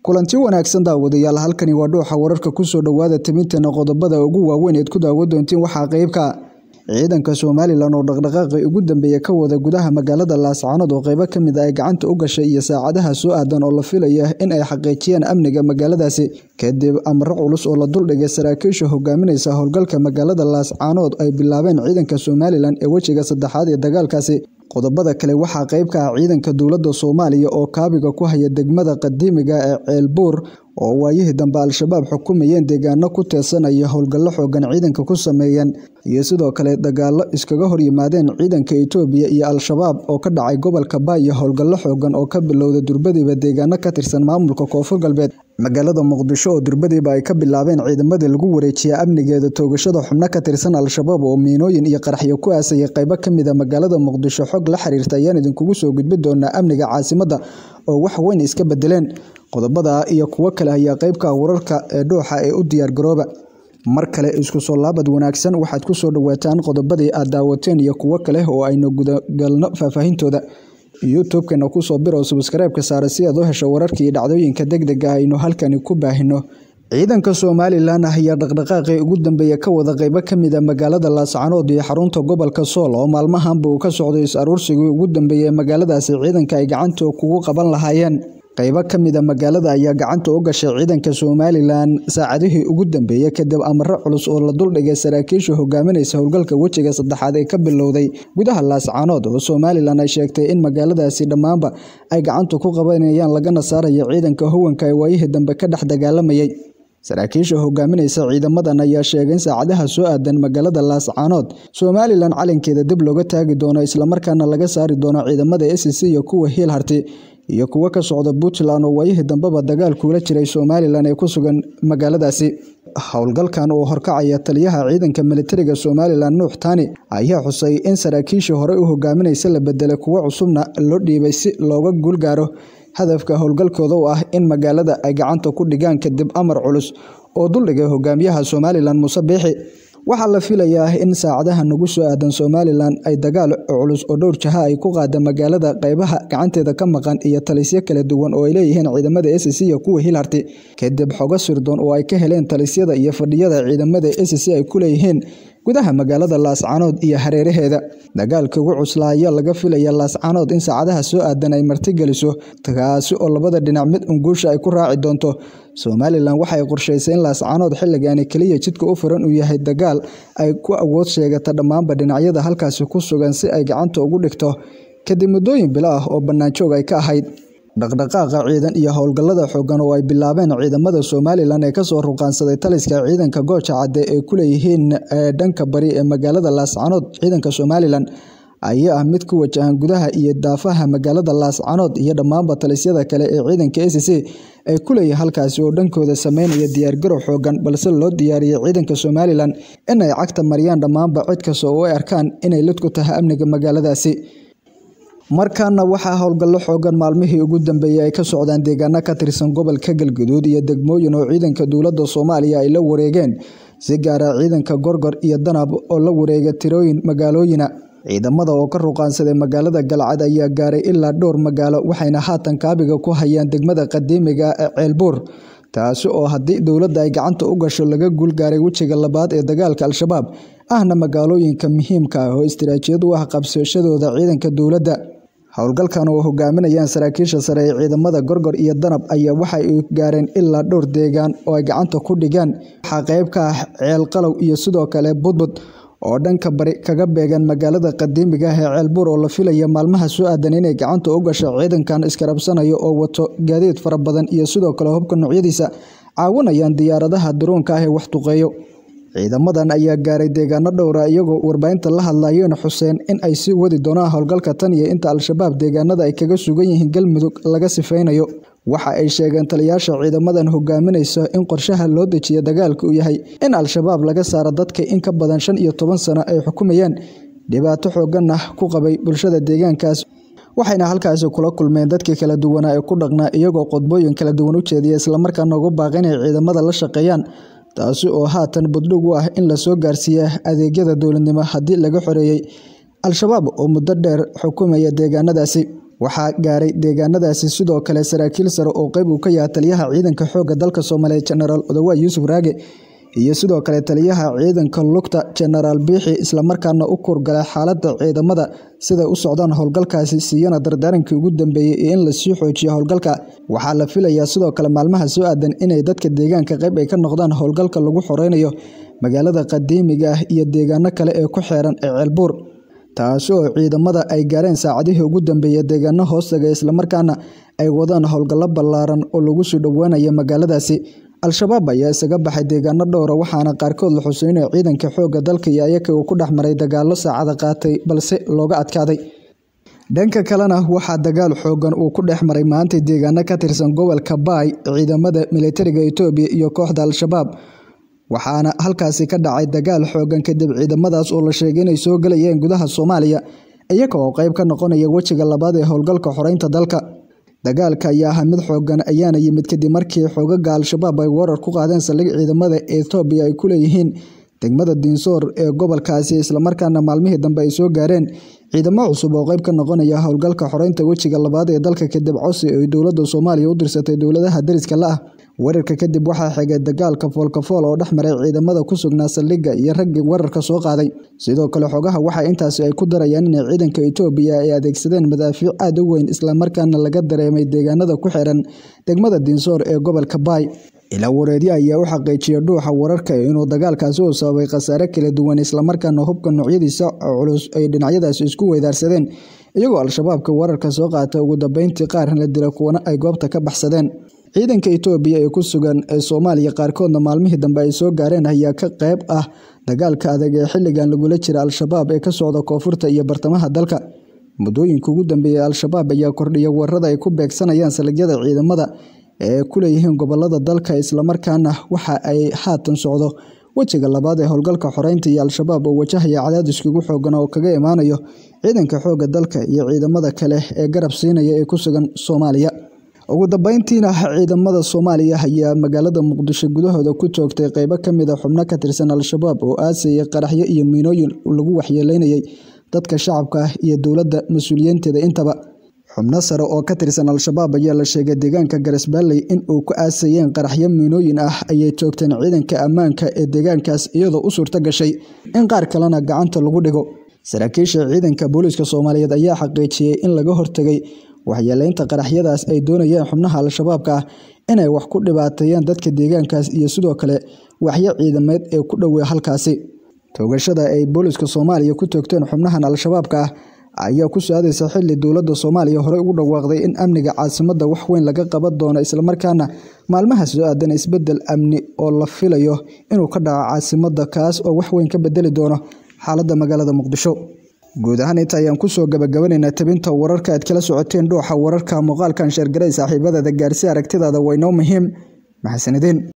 kulanti wanaagsan daawadayaal halkani waa dhuuxa wararka kusoo dhowaada timinteena qodobada ugu waaweyn eed ku daawo doontiin waxaa qeybka ciidanka somalilan oo dhaqdhaqaaqi ugu dambeeya ka wada gudaha magaalada laascaanood oo qeybo kamid ay gacanta u gashay iyo saacadaha soo aadan oo la filaya in ay xaqiijiyaan amniga magaaladaasi kadib amro culus oo la duldhigay saraakiisha hogaaminaysa howlgalka magaalada laascaanood ay bilaabeen ciidanka somalilan ee wejiga saddexaad ee dagaalkaasi qodobada kale waxaa qeyb ka ah ciidanka dowladda soomaaliya oo kaabiga ku haya degmada qadiimiga ee ceelbuur oo waayihii dambe al-shabaab xukumayeen deegaano ku teedsanaya howlgallo xoogan ciidanka ku sameeyeen iyo sidoo kale dagaallo iskaga horyimaadeen ciidanka itoobiya iyo al-shabaab oo ka dhacay gobolka baaya howlgallo xoogan oo ka bilowda durbadiiba deegaano ka tirsan maamulka koonfur galbeed magaalada muqdisho oo durbadiiba ay ka bilaabeen ciidamadii lagu wareejiya amnigeeda toogashada xubno ka tirsan al-shabaab oo miinooyin iyo qaraxyo ku aasayay qeybo kamid a magaalada muqdisho xog la xiriirta ayaan idinkugu soo gudbi doonaa amniga caasimadda oo wax weyn iska bedeleen qodobada iyo kuwo kale ayaa qeybka wararka ee dhuuxa ee u diyaargarooba mar kale isku soo laabad wanaagsan waxaad ku soo dhowaataan qodobadii aad daawateen iyo kuwo kale oo aynu gudagalno faahfaahintooda youtube-kana kusoo biro subskreibka saare si aad u hesho wararkii dhacdooyinka deg deg ah aynu halkani ku baahino ciidanka somalilan ayaa dhaqdhaqaaqii ugu dambeeya ka wada qeybo kamid a magaalada laascaanood iyo xarunta gobolka sool oo maalmahanba uu ka socday is-aruursigii ugu dambeeyay magaaladaasi ciidanka ay gacanta kugu qaban lahaayeen qeybo kamid a magaalada ayaa gacanta u gashay ciidanka somalilan saacadihii ugu dambeeyey kadib amaro culus oo la duldhigay saraakiisha hogaaminaysa howlgalka wejiga saddexaad ee ka bilowday gudaha laascaanood oo somalilan ay sheegtay in magaaladaasi dhammaanba ay gacanta ku qabanayaan lagana saarayo ciidanka howanka ee waayihii dambe ka dhex dagaalamayay saraakiisha hogaaminaysa ciidamadan ayaa sheegay in saacadaha soo aadan magaalada laascaanood somalilan calankeeda dib looga taagi doono islamarkaana laga saari doono ciidamada s c iyo kuwa hiil harti iyo kuwo ka socda puntland oo waayihii dambeba dagaal kuula jiray somalilan ee ku sugan magaaladaasi howlgalkan oo horkacaya taliyaha ciidanka militariga somalilan nuux tani ayaa xusay in saraakiishii horey u hogaaminaysa la bedelay kuwo cusubna loo dhiibay si looga guulgaaro hadafka howlgalkooda oo ah in magaalada ay gacanta ku dhigaan kadib amar culus oo duldhigay hogaamiyaha somalilan muuse biixi waxaa la filayaa in saacadaha nagu soo aadan somalilan ay dagaal culus oo dhowr jaha ay ku qaada magaalada qeybaha gacanteeda ka maqan iyo talisyo kala duwan oo ay leeyihiin ciidamada s c iyo kuwa hilharti kadib xogo sirdoon oo ay ka heleen talisyada iyo fadhiyada ciidamada s c ay ku leeyihiin gudaha magaalada laascaanood iyo hareeraheeda dagaalka ugu cuslaa ayaa laga filaya laascaanood in saacadaha soo aadan ay martigeliso kaasi oo labada dhinac mid unguusha ay ku raaci doonto somalilan waxay qorshaysay in laascaanood xilligaani keliya jidka u furan uu yahay dagaal ay ku awood sheegata dhammaanba dhinacyada halkaasi ku sugan si ay gacanta ugu dhigto kadib muddooyin bilo ah oo bannaanjoog ay ka ahayd dhaqdhaqaaqa ciidan iyo howlgallada xoogan oo ay bilaabeen ciidamada somalilan ee kasoo ruqaansaday taliska ciidanka gooja cadde ee ku leeyihiin dhanka bari ee magaalada laascaanood ciidanka somalilan ayaa ah mid ku wajahan gudaha iyo daafaha magaalada laascaanood iyo dhammaanba talisyada kale ee ciidanka s c ay ku leeyihin halkaasi oo dhankooda sameynaya diyaargarow xoogan balse loo diyaariyey ciidanka somalilan in ay cagta mariyaan dhammaanba cid kasta oo ay arkaan inay lid ku tahay amniga magaaladaasi markaana waxaa howlgallo xoogan maalmihii ugu dambeeyey ay ka socdaan deegaano ka tirsan gobolka galguduud iyo degmooyin oo ciidanka dowladda soomaaliya ay la wareegeen si gaara ciidanka gorgor iyo danab oo la wareega tirooyin magaalooyina ciidamada oo ka ruqaansaday magaalada galcad ayaa gaaray ilaa dhowr magaalo waxayna haatan kaabiga ku hayaan degmada qadiimiga ee ceelbuur taasi oo haddii dowladda ay gacanta u gasho laga guulgaaray wejiga labaad ee dagaalka al-shabaab ahna magaalooyinka muhiimka ah oo istiraatiijiyad u ah qabsashadooda ciidanka dowladda howlgalkan oo hogaaminayaan saraakiisha sare ee ciidamada gorgor iyo danab ayaa waxay gaareen ilaa dhowr deegaan oo ay gacanta ku dhigeen waxaa qeyb ka ah ceelqalow iyo sidoo kale budbud oo dhanka bari kaga beegan magaalada qadiimiga ah ee ceelbuur oo la filaya maalmaha soo aadan inay gacanta u gasho ciidankan iskarabsanayo oo wato gaadiid fara badan iyo sidoo kale hubka noocyadiisa caawinayaan diyaaradaha daroonka ah ee wax duqeeyo ciidamadan ayaa gaaray deegaano dhowra iyagoo warbaahinta la hadlayeen xuseen in ay sii wadi doonaan howlgalka tan iyo inta al-shabaab deegaanada ay kaga sugan yihiin galmudug laga sifeynayo waxa ay sheegeen taliyaasha ciidamadan hogaaminaysa in qorshaha loo dejiya dagaalka uu yahay in al-shabaab laga saaro dadka in ka badan shan iyo toban sano ay xukumayaan dhibaato xoogan ah ku qabay bulshada deegaankaas waxayna halkaasi kula kulmeen dadkii kala duwanaa ee ku dhaqnaa iyagoo qodbooyin kala duwan u jeediya islamarkaana ugu baaqi inay ciidamada la shaqeeyaan taasi oo haatan buddhig u ah in lasoo gaarsiiya adeegyada dowladnimo haddii laga xoreeyey al-shabaab oo muddo dheer xukumaya deegaanadaasi waxaa gaaray deegaanadaasi sidoo kale saraakiil sare oo qeyb uu ka yahay taliyaha ciidanka xoogga dalka soomaaliyeed jenaraal odawaay yuusuf raage iyo sidoo kale taliyaha ciidanka lugta jenaraal biixi islamarkaana u kurgalay xaaladda ciidamada siday u socdaan howlgalkaasi siiyana dardaarankii ugu dambeeyey iyo in lasii xoojiyo howlgalka waxaa la filayaa sidoo kale maalmaha soo aadan inay dadka deegaanka qeyb ay ka noqdaan howlgalka lagu xoreynayo magaalada qadiimiga ah iyo deegaano kale ee ku xeeran ee ceelbuur taasi oo ciidamada ay gaareen saacadihii ugu dambeeyey deegaano hoostaga islamarkaana ay wadaan howlgallo ballaaran oo lagu soo dhowaanaya magaaladaasi al-shabaab ayaa isaga baxay deegaano dhowra waxaana qaarkood la xuseynaya ciidanka xoogga dalka iyo ayaka uu ku dhex maray dagaallo saacada qaatay balse looga adkaaday dhanka kalena waxaa dagaal xoogan uu ku dhex maray maanta deegaano ka tirsan gobolka baay ciidamada militariga itoobiya iyo kooxda al-shabaab waxaana halkaasi ka dhacay dagaal xoogan kadib ciidamadaas oo la sheegay inay soo galayeen gudaha soomaaliya iyaga oo qeyb ka noqonaya wejiga labaad ee howlgalka xoreynta dalka dagaalka ayaa ahaa mid xoogan ayaana yimid kadib markii xoogaga al-shabaab ay weerar ku qaadeen saldhig ciidamada ethoobiya ay ku leeyihiin degmada diinsoor ee gobolkaasi islamarkaana maalmihii dambe ay soo gaareen ciidamo cusub oo qeyb ka noqonaya howlgalka xoreynta wejiga labaad ee dalka kadib cosi ay dowladda soomaaliya u dirsatay dowladaha dariska la ah weerarka kadib waxaa xigay dagaalka foolkafool oo dhex maray ciidamada ku sugnaa saldhigga iyo raggii weerarka soo qaaday sidoo kale xogaha waxa intaasi ay ku darayaan inay ciidanka itoobiya ay adeegsadeen madaafiic aad u weyn islamarkaana laga dareemay deegaanada ku xiran degmada diinsoor ee gobolka baay ilaa wareedyo ayaa u xaqiijiyay dhuuxa wararka inuu dagaalkaasi uu sababay khasaare kala duwan islamarkaana hubka noocyadiisa culus ay dhinacyadaasi isku weydaarsadeen iyagoo al-shabaabka weerarka soo qaata ugu dambeyntii qaar la dila kuwana ay goobta ka baxsadeen ciidanka itoobiya ee ku sugan ee soomaaliya qaarkoodna maalmihii dambe ay soo gaareen ayaa ka qeyb ah dagaalka adag ee xilligan lagula jira al-shabaab ee ka socda koonfurta iyo bartamaha dalka muddooyinka ugu dambeeyey al-shabaab ayaa kordhiya weerarada ay ku beegsanayaan saligyada ciidamada ee ku leeyihiin gobolada dalka islamarkaana waxa ay haatan socdo wejiga labaad ee howlgalka xoreynta iyo al-shabaab oo wajahaya cadaadiskii ugu xoogan oo kaga imaanayo ciidanka xoogga dalka iyo ciidamada kale ee garab siinaya ee ku sugan soomaaliya ugu dambeyntiina ciidamada soomaaliya ayaa magaalada muqdisho gudahooda ku toogtay qeybo kamid a xubno ka tirsan al-shabaab oo aasayay qaraxyo iyo miinooyin lagu waxyeeleynayay dadka shacabka ah iyo dowladda mas-uuliyiinteeda intaba xubno sare oo ka tirsan al-shabaab ayaa la sheegay deegaanka garas-baalley in uu ku aasayeen qaraxyo miinooyin ah ayay toogteen ciidanka ammaanka ee deegaankaas iyadoo u suurto gashay in qaar kalena gacanta lagu dhigo saraakiisha ciidanka booliiska soomaaliyeed ayaa xaqiijiyey in laga hortegay waxyeeleynta qaraxyadaas ay doonayeen xubnaha al-shabaabka ah inay wax ku dhibaateeyaan dadka deegaankaas iyo sidoo kale waxyo ciidameed ee ku dhowey halkaasi toogashada ay booliiska soomaaliya ku toogteen xubnahan al-shabaabka ah ayaa ku saadaysa xili dowladda soomaaliya horey ugu dhawaaqday in amniga caasimadda wax weyn laga qaban doono islamarkaana maalmaha soo aadan isbedel amni oo la filayo inuu ka dhaco caasimadda kaas oo wax weyn ka bedeli doono xaaladda magaalada muqdisho guud ahaan inta ayaan kusoo gabagabanaynaa tabinta wararka aad kala socoteen dhuuxa wararka muuqaalkan sheergaray saaxiibadada gaarsi aragtidaada waynoo muhiim maxasanideen